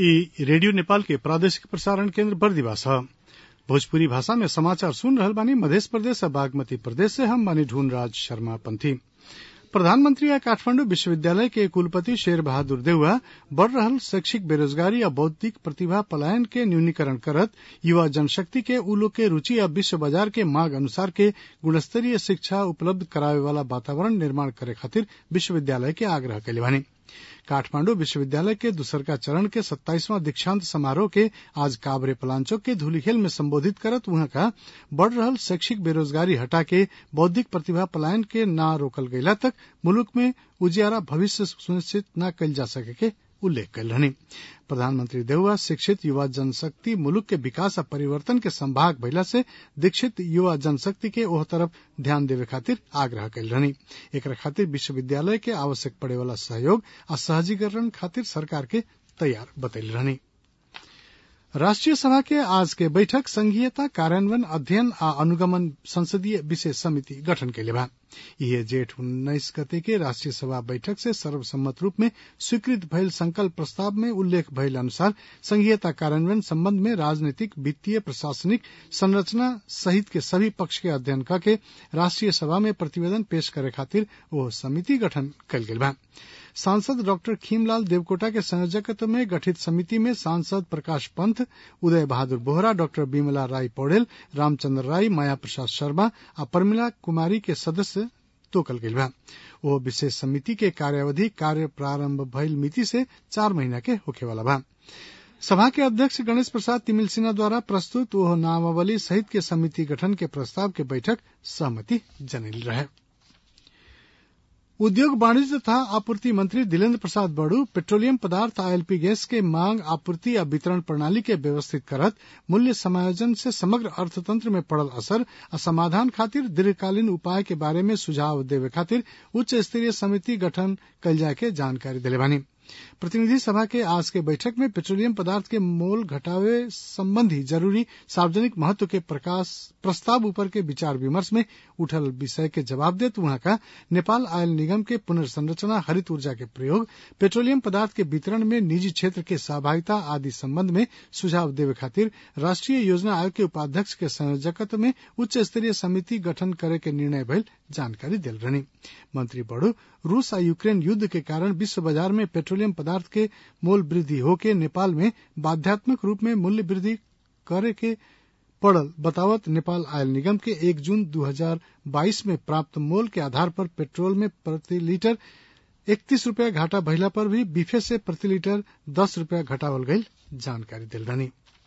इ रेडियो नेपाल के प्रादेशिक प्रसारण केन्द्र बरदीवा ह भोजपुरी भाषा में समाचार सुन रहल बानी मधेश प्रदेश आ बागमती प्रदेश से हम बानी ढूंढराज शर्मा पंथी प्रधानमंत्री आ काठमांडू विश्वविद्यालय के कुलपति शेर बहादुर देउवा बढ़ रहल शैक्षिक बेरोजगारी आ बौद्धिक प्रतिभा पलायन के न्यूनीकरण करत युवा जनशक्ति के उ लोग के रुचि आ विश्व बाजार के मांग अनुसार के गुणस्तरीय शिक्षा उपलब्ध करावे वाला वातावरण निर्माण करे खातिर विश्वविद्यालय के आग्रह कैले बानी काठमांडू विश्वविद्यालय के दूसरका चरण के सत्ताईसवां दीक्षांत समारोह के आज काभरे पलांचोक के धूलीखेल में संबोधित करत उहाँ का बढ़ रहल शैक्षिक बेरोजगारी हटा के बौद्धिक प्रतिभा पलायन के ना रोकल गयला तक मुलुक में उजियारा भविष्य सुनिश्चित न कइल जा सके के उल्लेख कयल रहनी प्रधानमंत्री देउवा शिक्षित युवा जनशक्ति मुलुक के विकास आ परिवर्तन के संभाग भइला से दीक्षित युवा जनशक्ति के ओह तरफ ध्यान देवे खातिर आग्रह कयल रहनी एकरा खातिर विश्वविद्यालय के आवश्यक पड़े वाला सहयोग आ सहजीकरण खातिर सरकार के तैयार बतैले रहनी राष्ट्रीय सभा के आज के बैठक संघीयता कार्यान्वयन अध्ययन आ अनुगमन संसदीय विशेष समिति गठन कैले बा इहे जेठ उन्नाइस गते के राष्ट्रीय सभा बैठक से सर्वसम्मत रूप में स्वीकृत भइल संकल्प प्रस्ताव में उल्लेख भइल अनुसार संघीयता कार्यान्वयन संबंध में राजनीतिक वित्तीय प्रशासनिक संरचना सहित के सभी पक्ष के अध्ययन करके राष्ट्रीय सभा में प्रतिवेदन पेश करे खातिर वो समिति गठन कल गेल बा सांसद डॉक्टर खीमलाल देवकोटा के संयोजकत्व में गठित समिति में सांसद प्रकाश पंत उदय बहादुर बोहरा डॉक्टर बिमला राय पौडेल रामचंद्र राय माया प्रसाद शर्मा आ प्रमिला कुमारी के सदस्य तोकल गेल बा ओ विशेष समिति के कार्यावधि कार्य प्रारंभ भइल मिति से चार महीना के होखे वाला बा सभा के अध्यक्ष गणेश प्रसाद तिमिल सिन्हा द्वारा प्रस्तुत ओह नामावली सहित के समिति गठन के प्रस्ताव के बैठक सहमति जनल रहे उद्योग वाणिज्य तथा आपूर्ति मंत्री दिलेन्द्र प्रसाद बड़ू पेट्रोलियम पदार्थ आ एलपी गैस के मांग आपूर्ति आ वितरण प्रणाली के व्यवस्थित करत मूल्य समायोजन से समग्र अर्थतंत्र में पड़ल असर आ समाधान खातिर दीर्घकालीन उपाय के बारे में सुझाव देवे खातिर उच्च स्तरीय समिति गठन कल जाय के जानकारी दिले बानी प्रतिनिधि सभा के आज के बैठक में पेट्रोलियम पदार्थ के मोल घटावे संबंधी जरूरी सार्वजनिक महत्व के प्रकाश प्रस्ताव ऊपर के विचार विमर्श में उठल विषय के जवाब देत वहां का नेपाल आयल निगम के पुनर्संरचना हरित ऊर्जा के प्रयोग पेट्रोलियम पदार्थ के वितरण में निजी क्षेत्र के सहभागिता आदि संबंध में सुझाव देवे खातिर राष्ट्रीय योजना आयोग के उपाध्यक्ष के संयोजकत्व में उच्च स्तरीय समिति गठन करे के निर्णय भइल जानकारी दिल रहनी मंत्री बड़ू रूस आ यूक्रेन युद्ध के कारण विश्व बाजार में पेट्रोलियम पदार्थ के मोल वृद्धि होके नेपाल में बाध्यात्मक रूप में मूल्य वृद्धि करे के पड़ल बतावत नेपाल आयल निगम के एक जून 2022 में प्राप्त मोल के आधार पर पेट्रोल में प्रति लीटर इकतीस रूपया घाटा भइला पर भी बीफे से प्रति लीटर दस रूपया घटावल गई जानकारी दिल रहनी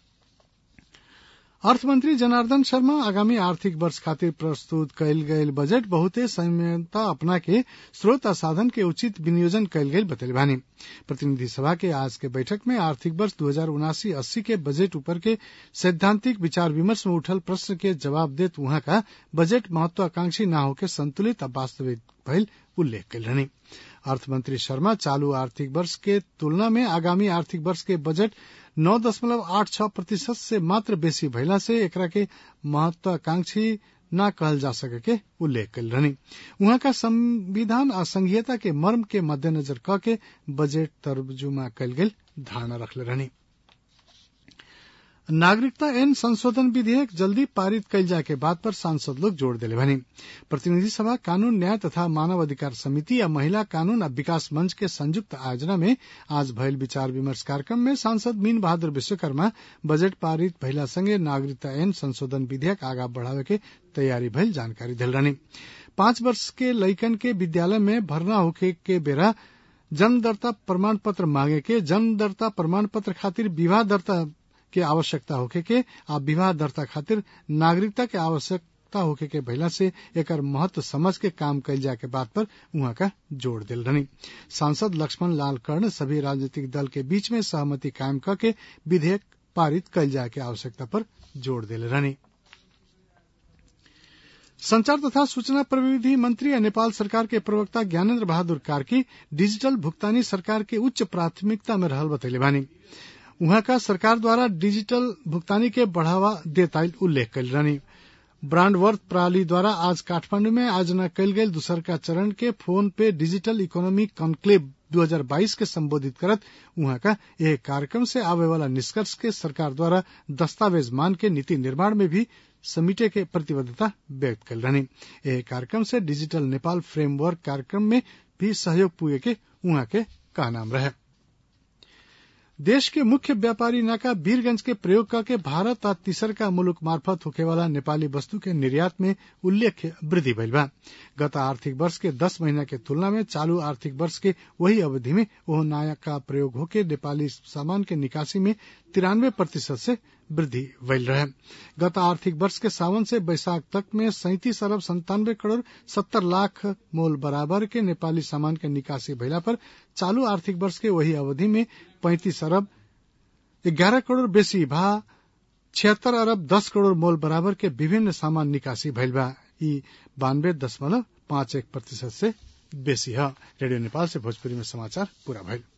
अर्थमंत्री जनार्दन शर्मा आगामी आर्थिक वर्ष खातिर प्रस्तुत कयल गयल बजट बहुते संयमता अपना के स्रोत आ साधन के उचित विनियोजन कयल गयल बतैले बानी प्रतिनिधि सभा के आज के बैठक में आर्थिक वर्ष दू हजार उनासी अस्सी के बजट ऊपर के सैद्धांतिक विचार विमर्श में उठल प्रश्न के जवाब देत वहां का बजट महत्वाकांक्षी न होके संतुलित आ वास्तविक भइल उल्लेख कयल रहनी अर्थमंत्री शर्मा चालू आर्थिक वर्ष के तुलना में आगामी आर्थिक वर्ष के बजट नौ दशमलव आठ छह प्रतिशत से मात्र बेसी भइला से एकरा के महत्वाकांक्षी न कहल जा सके के उल्लेख कल रहनी उहाँ का संविधान आ संघीयता के मर्म के मद्देनजर क के बजट तर्जुमा कल गेल धारणा रखले रहनी नागरिकता एन संशोधन विधेयक जल्दी पारित कइल जाए के बात पर सांसद लोग जोड़ दिले भनी प्रतिनिधि सभा कानून न्याय तथा मानव अधिकार समिति या महिला कानून आ विकास मंच के संयुक्त आयोजना में आज भइल विचार विमर्श कार्यक्रम में सांसद मीन बहादुर विश्वकर्मा बजट पारित भइला संगे नागरिकता ऐन संशोधन विधेयक आगा बढ़ावे के तैयारी भइल जानकारी दिल रहनी पांच वर्ष के लइकन के विद्यालय में भर्ना होखे के बेरा जन्म दर्ता प्रमाण पत्र मांगे के जन्म दर्ता प्रमाण पत्र खातिर विवाह दर्ता के आवश्यकता होखे के आ विवाह दर्ता खातिर नागरिकता के आवश्यकता होखे के भइला से एकर महत्व समझ के काम कइल जाए के बात पर उहाँ का जोड़ दिल रहनी सांसद लक्ष्मण लाल कर्ण सभी राजनीतिक दल के बीच में सहमति कायम करके विधेयक पारित कइल जाए के आवश्यकता पर जोड़ दिले रहनी संचार तथा सूचना प्रविधि मंत्री और नेपाल सरकार के प्रवक्ता ज्ञानेन्द्र बहादुर कार्की डिजिटल भुगतानी सरकार के उच्च प्राथमिकता में रहल बतैले बानी उहाँ का सरकार द्वारा डिजिटल भुगतानी के बढ़ावा देताइल उल्लेख कल रहनी ब्रांड वर्थ प्रणाली द्वारा आज काठमांडू में आयोजना कल गई दूसर का चरण के फोन पे डिजिटल इकोनॉमी कॉन्क्लेव 2022 के संबोधित करत उहाँ का यह कार्यक्रम से आवे वाला निष्कर्ष के सरकार द्वारा दस्तावेज मान के नीति निर्माण में भी समेटे के प्रतिबद्धता व्यक्त कल रहनी यह कार्यक्रम से डिजिटल नेपाल फ्रेमवर्क कार्यक्रम में भी सहयोग पुगे के उहाँ के कहनाम रहे देश के मुख्य व्यापारी नाका वीरगंज के प्रयोग करके भारत आ तीसरका मुलुक मार्फत होखेवाला नेपाली वस्तु के निर्यात में उल्लेख्य वृद्धि भइल बा गत आर्थिक वर्ष के दस महीना के तुलना में चालू आर्थिक वर्ष के वही अवधि में वह नया का प्रयोग होके नेपाली सामान के निकासी में तिरानवे प्रतिशत से वृद्धि भइल रहे गत आर्थिक वर्ष के सावन से बैसाख तक में सैंतीस अरब संतानवे करोड़ सत्तर लाख मोल बराबर के नेपाली सामान के निकासी भइला पर चालू आर्थिक वर्ष के वही अवधि में पैंतीस अरब ग्यारह करोड़ बेसी भा छिहत्तर अरब दस करोड़ मोल बराबर के विभिन्न सामान निकासी भइल बा ई बानवे दशमलव पांच एक प्रतिशत से बेसी है रेडियो नेपाल से भोजपुरी में समाचार पूरा भइल